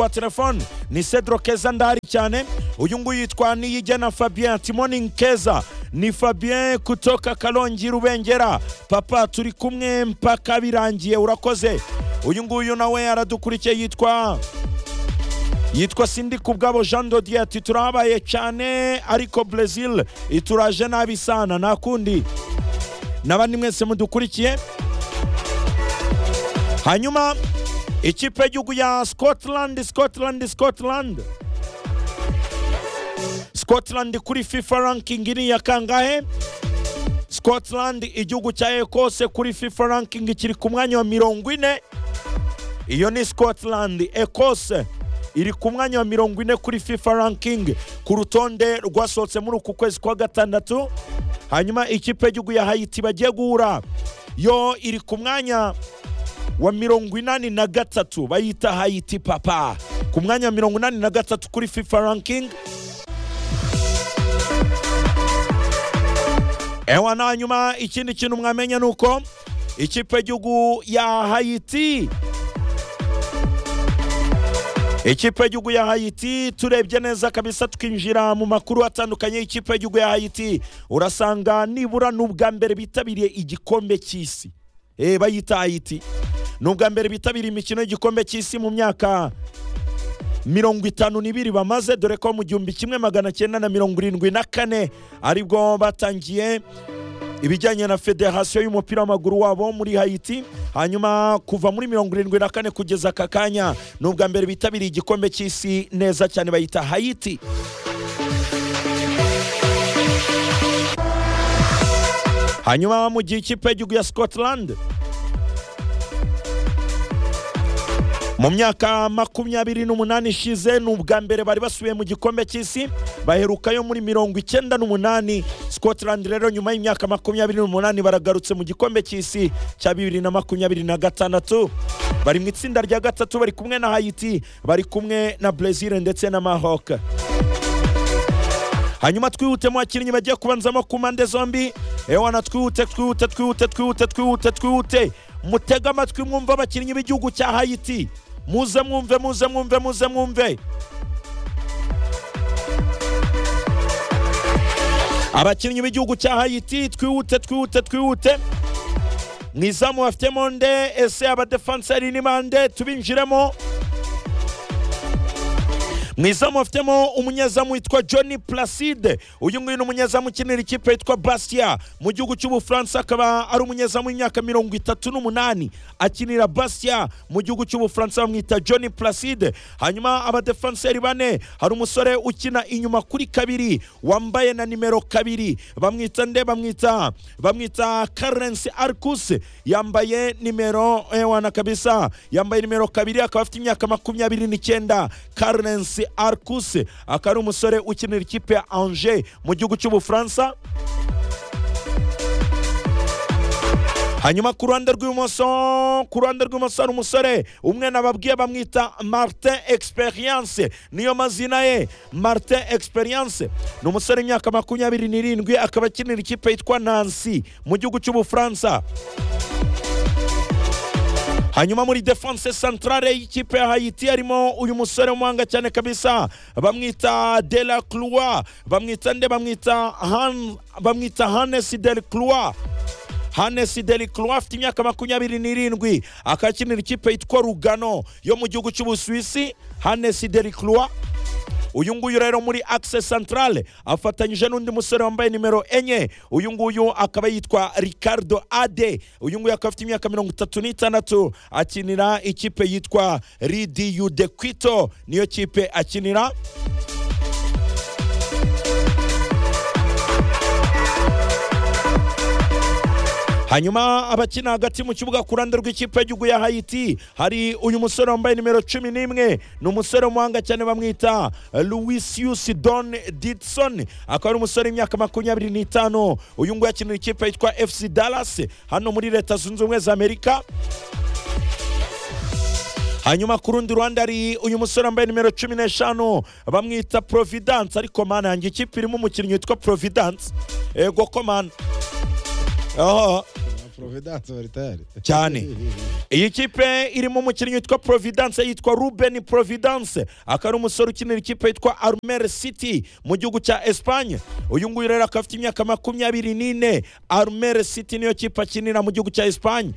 wa telefone ni Cedro Keza ndahari cyane uyu nguyu yitwa Niyigena Fabien Timoni Nkeza ni Fabien kutoka Karongi Rubengera papa turi kumwe mpaka birangiye urakoze uyu nguyu nawe aradukurikiye yitwa yitwa sindi kubwabo jean dodier ati turahabaye cyane ariko brezil ituraje nabi sana nta kundi n'abandi mwese mudukurikiye hanyuma ikipe y'igihugu ya scotland scotland scotland scotland kuri fifa ranking iri ya kangahe scotland igihugu cya ekose kuri fifa ranking kiri ku mwanya wa mirongo ine iyo ni scotland ekose iri ku mwanya wa mirongo ine kuri fifa ranking ku rutonde rwasohotse muri uku kwezi kwa gatandatu hanyuma ikipe y'igihugu ya hayiti bagiye guhura yo iri ku mwanya wa mirongo inani na gatatu bayita hayiti papa ku mwanya wa mirongo inani na gatatu kuri fifa ranking ewa na hanyuma ikindi kintu mwamenya ni uko ikipe y'igihugu ya hayiti ikipe y'igihugu ya hayiti turebye neza kabisa tukinjira mu makuru atandukanye ikipe y'igihugu ya hayiti urasanga nibura ni ubwa mbere bitabiriye igikombe cy'isi eh, bayita hayiti ni ubwa mbere bitabiriye imikino y'igikombe cy'isi mu myaka mirongo itanu n'ibiri bamaze dore ko mu gihumbi kimwe magana cyenda na mirongo irindwi na kane aribwo batangiye ibijyanye na federasiyo y'umupira w'amaguru wabo muri hayiti hanyuma kuva muri mirongo irindwi na kane kugeza aka kanya ni ubwa mbere bitabiriye igikombe cy'isi neza cyane bayita hayiti hanyuma mu gihe ikipe y'igihugu ya scotland mu myaka makumyabiri n'umunani ishize ni ubwa mbere bari basubiye mu gikombe cy'isi baherukayo muri mirongo icyenda n'umunani scotland rero nyuma y'imyaka makumyabiri n'umunani baragarutse mu gikombe cy'isi cya bibiri na makumyabiri na gatandatu bari mu itsinda rya gatatu bari kumwe na hayiti bari kumwe na brezil ndetse na maroc hanyuma twihutemo abakinnyi bagiye kubanzamo ku mpande zombi ewana twihute twihute twihute twihute twihute twihute mutege amatwi mwumve abakinnyi b'igihugu cya hayiti muze mwumve muze mwumve muze mwumve abakinnyi b'igihugu cya hayiti twihute twihute twihute mu izamu bafite monde ese abadefanseri ni bande tubinjiremo mu izamu bafitemo umunyezamu witwa john placide uyu nguyu ni umunyezamu ukinira ikipe yitwa bastia mu gihugu cy'ubufaransa akaba ari umunyezamu w'imyaka mirongo itatu n'umunani akinira bastia mu gihugu cy'ubufaransa bamwita john placide hanyuma abadefanseri bane hari umusore ukina inyuma kuri kabiri wambaye na nimero kabiri bamwita nde bamwita bamwita karensi arkus yambaye nimero ewana kabisa yambaye nimero kabiri akaba afite imyaka makumyabiri n'icyenda karensi Arcus akaba ari umusore ukinira ikipe ya Angers mu gihugu cy'ubufaransa hanyuma ku ruhande rw'ibumoso ku ruhande rw'ibumoso hari umusore umwe nababwiye bamwita martin experience niyo mazina ye martin experience ni umusore w'imyaka makumyabiri n'irindwi akaba akinira ikipe yitwa nancy mu gihugu cy'ubufaransa hanyuma muri defense centrale y'ikipe ya hayiti harimo uyu musore w'umuhanga cyane kabisa bamwita de la cloa bamwita nde bamwita han bamwita hanes del cloa hanes del cloa afite imyaka makumyabiri n'irindwi akakinira ikipe yitwa rugano yo mu gihugu cy'ubusuwisi hanes del cloa uyu nguyu rero muri axe centrale afatanyije n'undi musore wambaye nimero enye uyu nguyu akaba yitwa ricardo ade uyu nguyu akaba afite imyaka mirongo itatu n'itandatu akinira ikipe yitwa ridiyu de kwito niyo kipe akinira hanyuma abakina hagati mu kibuga ku ruhande rw'ikipe y'igihugu ya hayiti hari uyu musore wambaye nimero cumi n'imwe ni umusore w'umuhanga cyane bamwita louisius don didson akaba ari umusore w'imyaka makumyabiri n'itanu uyu nguyu akinira ikipe yitwa fc dallas hano muri leta zunze ubumwe za amerika hanyuma ku rundi ruhande hari uyu musore wambaye nimero cumi n'eshanu bamwita providence ariko mana yanjye ikipe irimo umukinnyi witwa providence ego komana providence baritayari cyane iyi kipe irimo umukinnyi witwa providence yitwa ruben providence akaba ari umusore ukinira ikipe yitwa armel city mu gihugu cya esipanye uyu nguyu rero akaba afite imyaka makumyabiri n'ine armel city niyo kipe akinira mu gihugu cya esipanye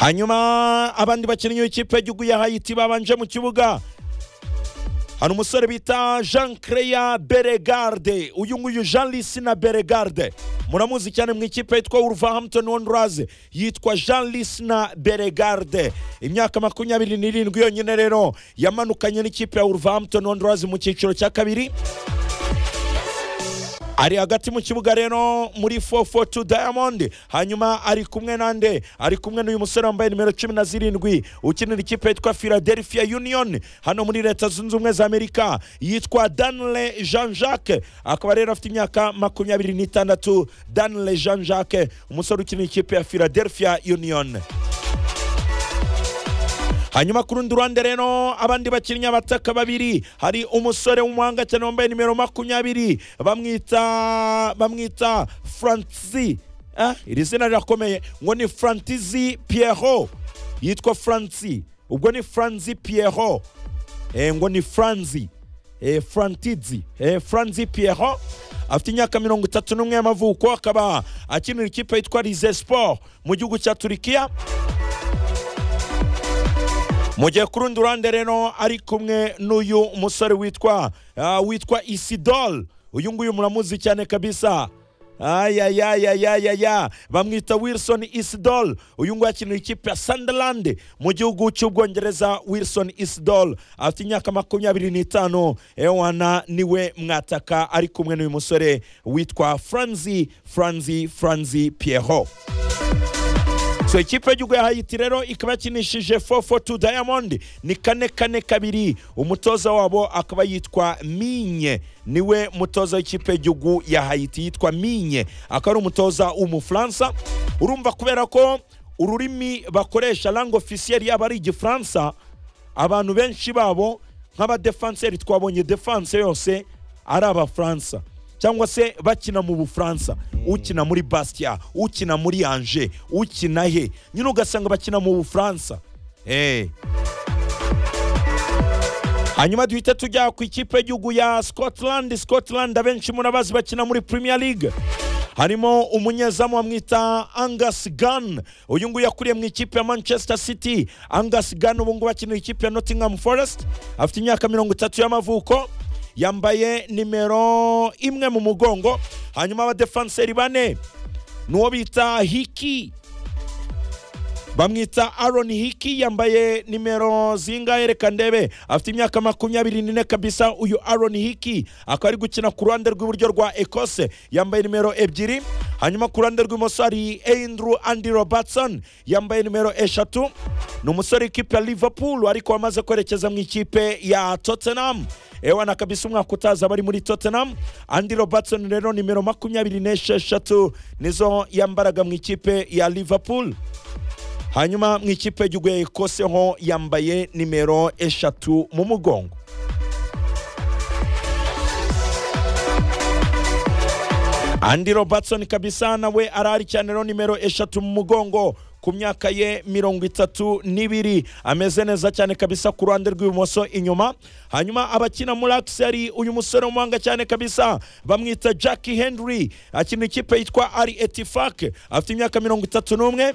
hanyuma abandi bakinnyi b'ikipe y'igihugu ya hayiti babanje mu kibuga hari umusore bita jean creya beregarde uyu nguyu jean lisina beregarde muramuzi cyane mu ikipe yitwa wolverhampton wanderers yitwa jean lisina beregarde imyaka makumyabiri n'irindwi yonyine rero yamanukanye n'ikipe ya wolverhampton wanderers mu cyiciro cya kabiri ari hagati mu kibuga rero muri 442 diamond hanyuma ari kumwe nande ari kumwe n'uyu musore wambaye nimero cumi na zirindwi ukinira ikipe yitwa philadelphia union hano muri leta zunze ubumwe za amerika yitwa danle jean jacques akaba rero afite imyaka makumyabiri n'itandatu danle jean jacques umusore ukinira ikipe ya philadelphia union hanyuma ku rundi ruhande rero abandi bakinnyi abataka babiri hari umusore w'umuhanga cyane wambaye nimero makumyabiri bamwita bamwita francis eh? iri zina rirakomeye ngo ni francis pierrot yitwa francis ubwo ni francis pierrot eh, ngo ni franzi eh, frantizi eh, franzi pierrot afite imyaka mirongo itatu n'umwe y'amavuko akaba akinira ikipe yitwa rize sport mu gihugu cya turikiya mu gihe ku rundi ruhande rero ari kumwe n'uyu musore witwa ah, witwa isidol uyu nguyu muramuzi cyane kabisa ayayayayayaya bamwita wilson isidol uyu nguyu akinira ikipe ya sunderland mu gihugu cy'ubwongereza wilson isidol afite imyaka makumyabiri n'itanu ewana niwe mwataka ari kumwe n'uyu musore witwa franzi franzi franzi pierrot so ikipe y'igihugu ya hayiti rero ikaba yakinishije 442 diamond ni kane kane kabiri umutoza wabo akaba yitwa minye niwe mutoza w'ikipe y'igihugu ya hayiti yitwa minye akaba ari umutoza w'umufaransa urumva kubera ko ururimi bakoresha langue officielle yaba ari igifaransa abantu benshi babo nk'abadefanseri twabonye defanse yose ari abafaransa cyangwa se bakina mu bufaransa ukina muri bastia ukina muri anje ukina he nyine ugasanga bakina mu bufaransa Eh. hanyuma duhita tujya ku ikipe y'igihugu ya scotland scotland abenshi murabazi bakina muri premier league harimo umunyezamu bamwita angus gunn uyu nguyu yakuriye mu ikipe ya manchester city angus gunn ubu ngubu akinira ikipe ya nottingham forest afite imyaka mirongo itatu y'amavuko yambaye nimero imwe mu mugongo hanyuma abadefanseri bane n'uwo bita hiki bamwita Aaron Hiki yambaye nimero zingahe reka ndebe afite imyaka makumyabiri n'ine kabisa uyu Aaron Hiki akaba ari gukina ku ruhande rw'iburyo rwa Ecosse yambaye nimero ebyiri hanyuma ku ruhande rw'imoso hari Andrew Andy Robertson yambaye nimero eshatu ni umusore w'ikipe ya Liverpool ariko wamaze kwerekeza mu ikipe ya Tottenham ewana kabisa umwaka utaza bari muri Tottenham Andy Robertson rero nimero makumyabiri n'esheshatu nizo yambaraga mu ikipe ya Liverpool hanyuma mu ikipe y'igihugu ya ekose ho yambaye nimero eshatu mu mugongo andi robertson kabisa nawe arahari cyane rero nimero eshatu mu mugongo ku myaka ye mirongo itatu n'ibiri ameze neza cyane kabisa ku ruhande rw'ibumoso inyuma hanyuma abakina muri akiseri uyu musore w'umuhanga cyane kabisa bamwita jackie henry akina ikipe yitwa ari etifake afite imyaka mirongo itatu n'umwe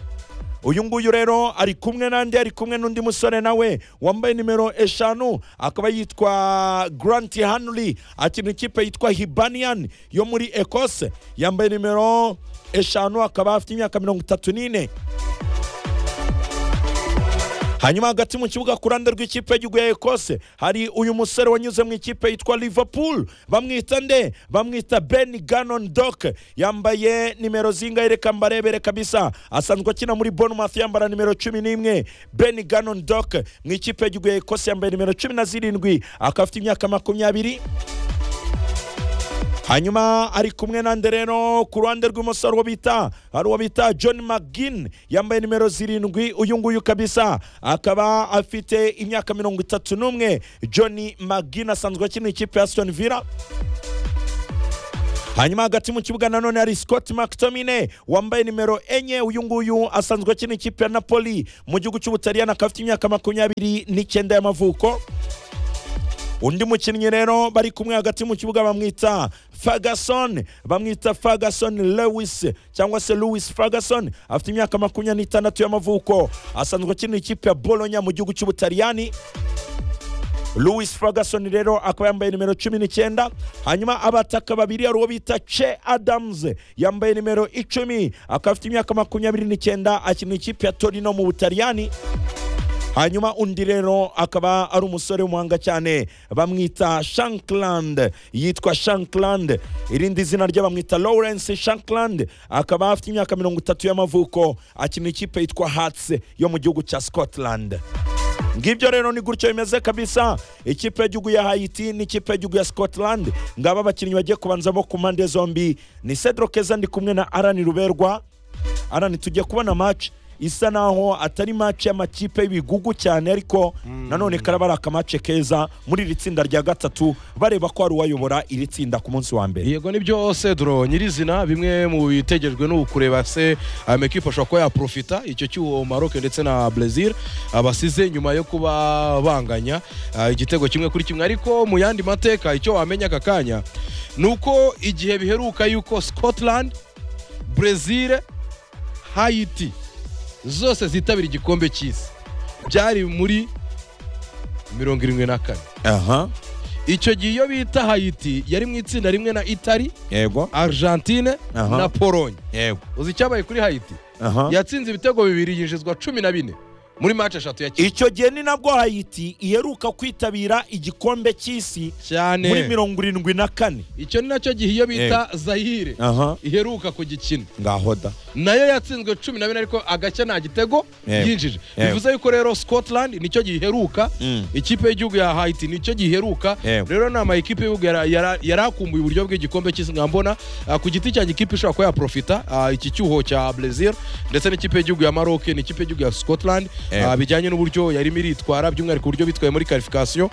uyu nguyu rero ari kumwe n'andi ari kumwe n'undi musore nawe wambaye nimero eshanu akaba yitwa Grant Henry akina ikipe yitwa Hibernian yo muri Ecosse yambaye nimero eshanu akaba afite imyaka mirongo itatu n'ine hanyuma hagati mu kibuga ku ruhande rw'ikipe y'igihugu ya ekose hari uyu musore wanyuze mu ikipe yitwa liverpool bamwita nde bamwita ben ganon dok yambaye nimero zingahe reka mbarebere kabisa asanzwe akina muri bournemouth yambara nimero cumi n'imwe ben ganon dok mu ikipe y'igihugu ya ekose yambaye nimero cumi na zirindwi akaba afite imyaka makumyabiri hanyuma ari kumwe nande rero ku ruhande rw'imoso hari uwo bita hari uwo bita john mcgin yambaye nimero zirindwi uyu nguyu kabisa akaba afite imyaka mirongo itatu n'umwe john mcgin asanzwe akina ikipe ya aston villa hanyuma hagati mu kibuga nanone hari scott mctomine wambaye nimero enye uyu nguyu asanzwe akina ikipe ya napoli mu gihugu cy'ubutaliyani akaba afite imyaka makumyabiri n'icyenda y'amavuko undi mukinnyi rero bari kumwe hagati mu kibuga bamwita ferguson bamwita ferguson lewis cyangwa se louis ferguson afite imyaka makumyabiri n'itandatu y'amavuko asanzwe akinira ikipe ya bolonya mu gihugu cy'ubutaliyani louis ferguson rero akaba yambaye nimero cumi n'icyenda hanyuma abataka babiri hari uwo bita che adams yambaye nimero icumi akaba afite imyaka makumyabiri n'icyenda akinira ikipe ya torino mu butaliyani hanyuma undi rero akaba ari umusore w'umuhanga cyane bamwita shankland yitwa shankland irindi zina rye bamwita lawrence shankland akaba afite imyaka mirongo itatu y'amavuko akina ikipe yitwa hats yo mu gihugu cya scotland ngibyo rero ni gutyo bimeze kabisa ikipe y'igihugu ya hayiti n'ikipe y'igihugu ya scotland ngaba abakinnyi bagiye kubanza bo ku mpande zombi ni cedro keza ndi kumwe na arani ruberwa arani tujye kubona match isa naho atari match y'amakipe y'ibigugu cyane ariko nanone karaba ari akamace keza muri iri tsinda rya gatatu bareba ko hari uwayobora iri tsinda ku munsi wa mbere yego nibyo cedro nyirizina bimwe mu bitegerejwe ni ukureba se amekipe ashobora kuba yaprofita icyo cy'uwo maroke ndetse na brezil basize nyuma yo kuba banganya ah, igitego kimwe kuri kimwe ariko mu yandi mateka icyo wamenya aka kanya ni uko igihe biheruka yuko scotland brezil hayiti zose zitabira igikombe cy'isi byari muri mirongo irindwi na kane aha icyo gihe iyo bita hayiti yari mu itsinda rimwe na itali yego argentine Aha. na polonye yego uzi icyabaye kuri hayiti aha yatsinze ibitego bibiri yinjizwa cumi na bine muri mace eshatu yakinnye icyo gihe ni nabwo hayiti iheruka kwitabira igikombe cy'isi cyane muri mirongo irindwi na kane icyo ni nacyo gihe iyo bita zahire aha iheruka kugikina ngaho da nayo yatsinzwe cumi na bine ariko agacya nta gitego Yego. yinjije Yego. bivuze yuko rero scotland nicyo giheruka Mm. ikipe y'igihugu ya haiti nicyo giheruka Yego. rero ni amakipe y'igihugu yara- yara- yarakumbuye uburyo bw'igikombe cy'isi nkambona Ah, ku giti cyanjye ikipe ishobora kuba yaprofita Ah, iki cyuho cya brezil ndetse n'ikipe y'igihugu ya maroc n'ikipe y'igihugu ya scotland Yego. Ah, bijyanye n'uburyo yarimo iritwara by'umwihariko uburyo bitwaye muri karifikasiyo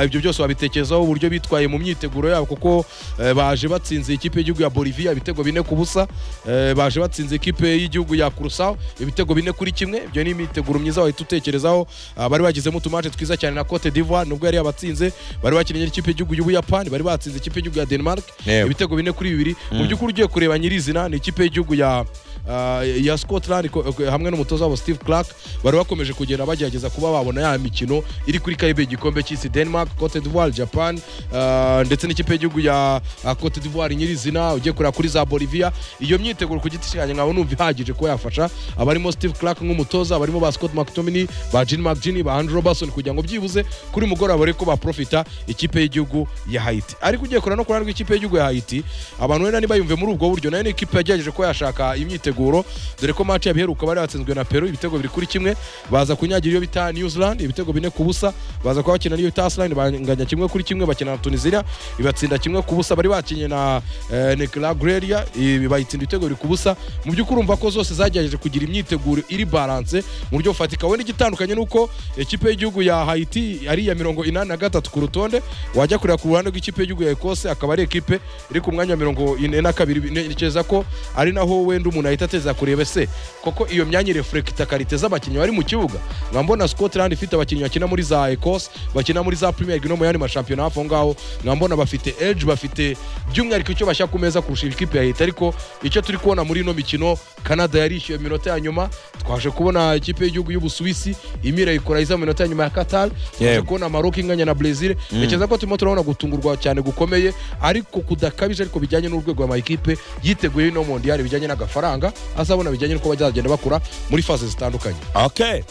ibyo byose wabitekerezaho uburyo bitwaye mu myiteguro yabo kuko eh, baje batsinze ikipe y'igihugu ya bolivia ibitego bine ku busa Eh, baje batsinze ikipe y'igihugu ya kurusaho ibitego bine kuri kimwe ibyo ni imyiteguro myiza wahita utekerezaho Ah, bari bagizemo utumace twiza cyane na cote d'ivoire nubwo yari yabatsinze bari bakinnye n'ikipe y'igihugu y'ubuyapani bari batsinze ikipe y'igihugu ya denmark Yego. ibitego bine kuri bibiri mu by'ukuri ugiye kureba nyirizina ni ikipe y'igihugu ya ah, ya scotland ko- ko- hamwe n'umutoza wabo steve clark bari bakomeje kugenda bagerageza kuba babona ya mikino iri kuri kaibe igikombe cy'isi denmark cote d'ivoire japan ah, ndetse n'ikipe y'igihugu ya ah, cote d'ivoire nyirizina ugiye kureba kuri za bolivia iyo myiteguro ku giti cyanjye nkaba numva ihagije kuba yafasha abarimo steve clark nk'umutoza abarimo ba scott mctominay ba jin mcgin ba andrew robertson kugira ngo byibuze kuri mugoroba reko baprofita ikipe y'igihugu ya haiti ariko ugiye kureba no ku ruhande rw'ikipe y'igihugu ya haiti abantu wenda ntibayumve muri ubwo buryo nayo ni ikipe yagerageje ko yashaka imyiteguro dore ko match yabiheruka bari batsinzwe na peru ibitego biri kuri kimwe baza kunyagira iyo bita new zealand ibitego bine ku busa baza kuba bakina n'iyo bita iceland banganya kimwe kuri kimwe bakina na tunisia ibatsinda kimwe ku busa bari bakinnye na eh, nicaragua ibi bayitsinda ibitego biri ku busa mu by'ukuri urumva ko zose zagerageje kugira imyiteguro iri balance mu buryo bufatika wenda igitandukanye ni uko ikipe y'igihugu ya haiti ari iya mirongo inani na gatatu ku rutonde wajya kureba ku ruhande rw'ikipe y'igihugu ya ekose akaba ari ikipe iri ku mwanya wa mirongo ine na kabiri ntekereza ko ari naho wenda umuntu ahita ateza kureba ese koko iyo myanya irefurekita kariteza abakinnyi bari mu kibuga nkaba mbona scotland ifite abakinnyi bakina muri za ekose bakina muri za premier league no mu yandi mashampiyona hafi aho ngaho nkaba mbona bafite edge bafite by'umwihariko icyo bashyira ku meza kurusha ikipe ya leta ariko icyo turi kubona muri ino mikino canada yarishyuye mu minota ya nyuma twaje kubona ikipe y'igihugu y'ubusuwisi imira ikora mu minota ya nyuma ya qatar twaje Yego. kubona maroc inganya na brezil ntekereza ko turimo turabona gutungurwa cyane gukomeye ariko kudakabije ariko bijyanye n'urwego amakipe yiteguye ino mondiyari bijyanye n'agafaranga azabona bijyanye n'uko bazagenda bakura muri faze zitandukanye okay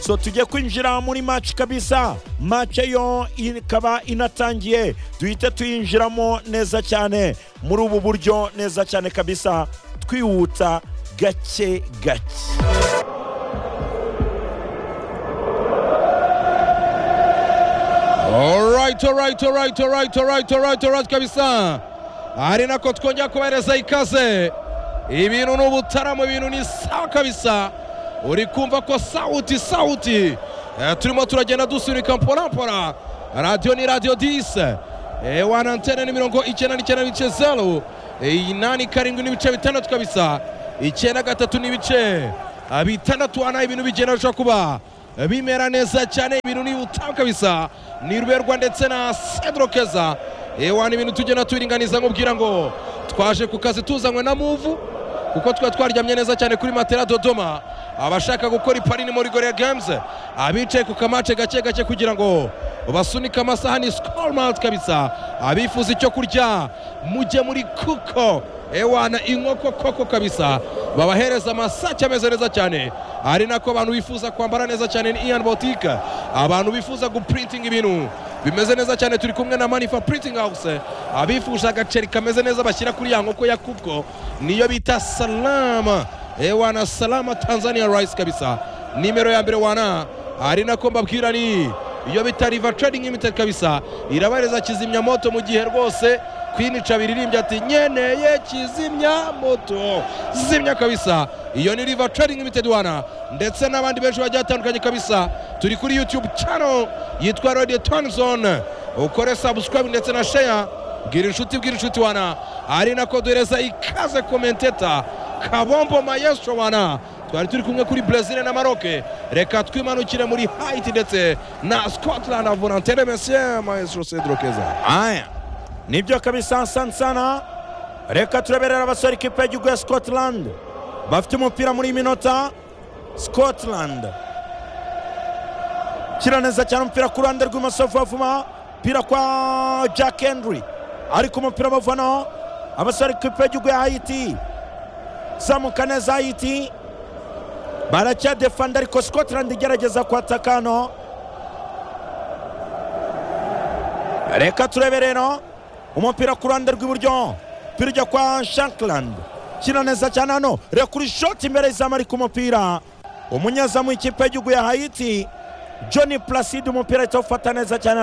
so tujye kwinjira muri match kabisa match yo ikaba inatangiye duhite tuyinjiramo neza cyane muri ubu buryo neza cyane kabisa twihuta gake gake Alright, alright, alright, alright, alright, alright, alright kabisa. Ari nako twongera kubahereza ikaze. Ibintu ni ubutaramo, ibintu ni sawa kabisa. Uri kumva ko sauti sauti. Eh, turimo turagenda dusunika mpora mpora. Radio ni radio 10. Eh, wana antene ni mirongo icyenda n'icyenda n'ibice zeru. inani karindwi n'ibice bitandatu kabisa icyenda gatatu n'ibice ah, bitandatu hano ibintu bigenda bishobora kuba ah, bimera neza cyane ibintu ni utamu kabisa ni ruberwa ndetse na sedro keza ewa ni ibintu tugenda tubiringaniza nkubwira ngo twaje ku kazi tuzanywe na muvu kuko twari twaryamye neza cyane kuri matera dodoma abashaka gukora iparini muri goreya games abicaye ku kamace gake gake kugira ngo basunike amasaha ni sikoro mawuti kabisa abifuza icyo kurya mujye muri kuko ewana inkoko koko kabisa babahereza amasake ameze neza cyane ari nako abantu bifuza kwambara neza cyane ni iyani botike abantu bifuza guprintinga ibintu bimeze neza cyane turi kumwe na manifa printing house abifuza agaceri kameze neza bashyira kuri ya nkoko ya kuko niyo bita salama ewana salama tanzania rice kabisa nimero ya mbere wana ari nako mbabwira ni iyo bita riva trading limited kabisa irabareza kizimyamoto mu gihe rwose kwini cabiri irimbye ati nyeneye kizimyamoto zimya kabisa iyo ni riva trading limited wana ndetse n'abandi benshi bagiye batandukanye kabisa turi kuri youtube channel yitwa radio tonzone ukore subscribe ndetse na share bwira inshuti bwira inshuti wana ari nako duhereza ikaze komenteta kabombo mayeso wana twari turi kumwe kuri brezil na maroke reka twimanukire muri haiti ndetse na scotland volontere monsieur maestro cedro keza aya nibyo kabisa asante sana reka turaberera abasore ikipe y'igihugu ya scotland bafite umupira muri iyi minota scotland kira neza cyane umupira ku ruhande rw'imoso vuba vuba umupira kwa jack henry ariko umupira bavanaho abasore ikipe y'igihugu ya haiti zamuka neza haiti baracyadefanda ariko scotland igerageza kwataka hano reka turebe rero umupira ku ruhande rw'iburyo umupira ujya kwa shankland kina neza cyane hano reka kuri shoti imbere y'izamu ariko umupira umunyezamu w'ikipe y'igihugu ya hayiti john placide umupira ahita awufata neza cyane